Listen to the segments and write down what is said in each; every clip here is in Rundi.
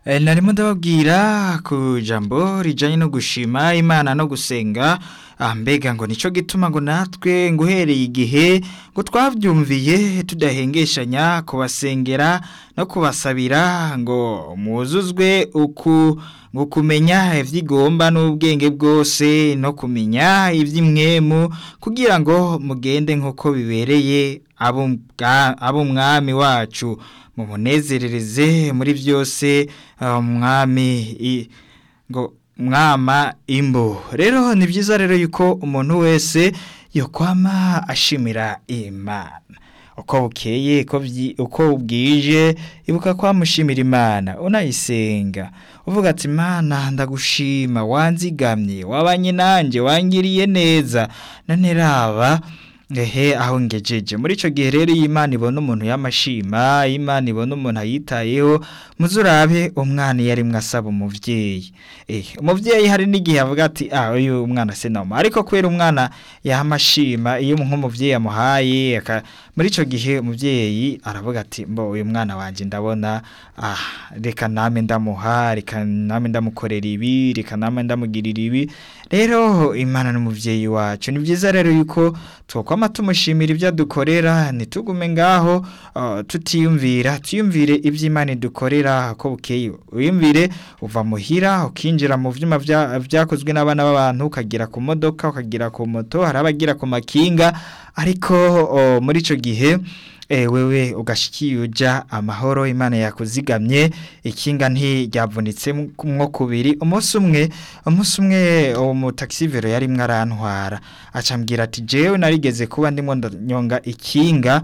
Eh, narimo ndababwira ku jambo rijanye no gushima imana no gusenga ah, mbega ngo nico gituma ngo natwe ngo uhereye igihe ngo twavyumviye tudahengeshanya kubasengera no kubasabira ngo muzuzwe uku ngo kumenya ivyigomba n'ubwenge bwose no kumenya ivy'imwemu kugira ngo mugende nk'uko bibereye abo bwa- abo mwami wacu mumunezerereze muri byose ah, mwami i- ngo mwama imbo rero ni byiza rero yuko umuntu wese yokwama ashimira imana uko bukeye uko byi- uko bwije ibuka kwamushimira imana unayisenga uvuga ati imana ndagushima wanzigamye wabanye nanjye wangiriye neza none raba ehe aho ngejeje muri ico gihe rero iyo imana ibona umuntu y'amashima iyo imana ibona umuntu ayitayeho muzurabe umwana iyo arimwo asaba umuvyeyi eh umuvyeyi hari n'igihe avuga ati ah uyu mwana sinoma ariko kubera umwana yamashima iyo nk'umuvyeyi yamuhaye aka muri ico gihe umuvyeyi aravuga ati mbo uyu mwana wanje ndabona ah reka name ndamuha reka name ndamukorera ibi reka name ndamugirira ibi rero imana n'umuvyeyi wacu ni byiza rero yuko twokwama tumushimira ibyo adukorera ntitugume ngaho uh, tutiyumvira tuyumvire ibyo imana idukorera ko bukeye uyumvire uva muhira ukinjira mu vyuma vya- vyakozwe n'abana b'abantu ukagira ku modoka ukagira ku moto hari abagira ku makinga ariko uh, muri ico gihe E, wewe ugashikiye uja amahoro imana yakuzigamye ikinga ntiryavunitse mwo kubiri umunsi umwe umunsi umwe umutaxivero yarimwo arantwara acambwira ati jewe narigeze kuba ndimo ndanyonga ikinga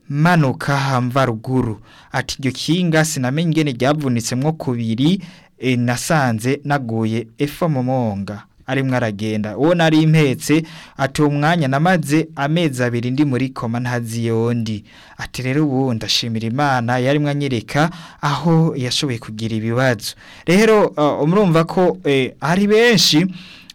manuka mva ruguru ati iryo kinga sinamenye ingene ryavunitse mwo kubiri e, nasanze naguye efa mu monga arimwo aragenda uwo nari impetse ati uwo mwanya namaze amezi abiri ndi muri koma ntazi yondi ati rero ubu ndashimira imana yarimwo anyereka aho yashoboye kugira ibibazo rero uh, murumva ko eh, hari benshi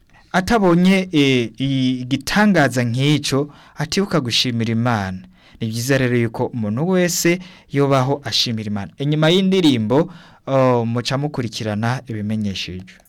atabonye eh, igitangaza nk'ico atibuka gushimira imana ni byiza rero yuko umuntu wese yobaho ashimira imana inyuma y'indirimbo uh, muca mukurikirana ibimenyesheje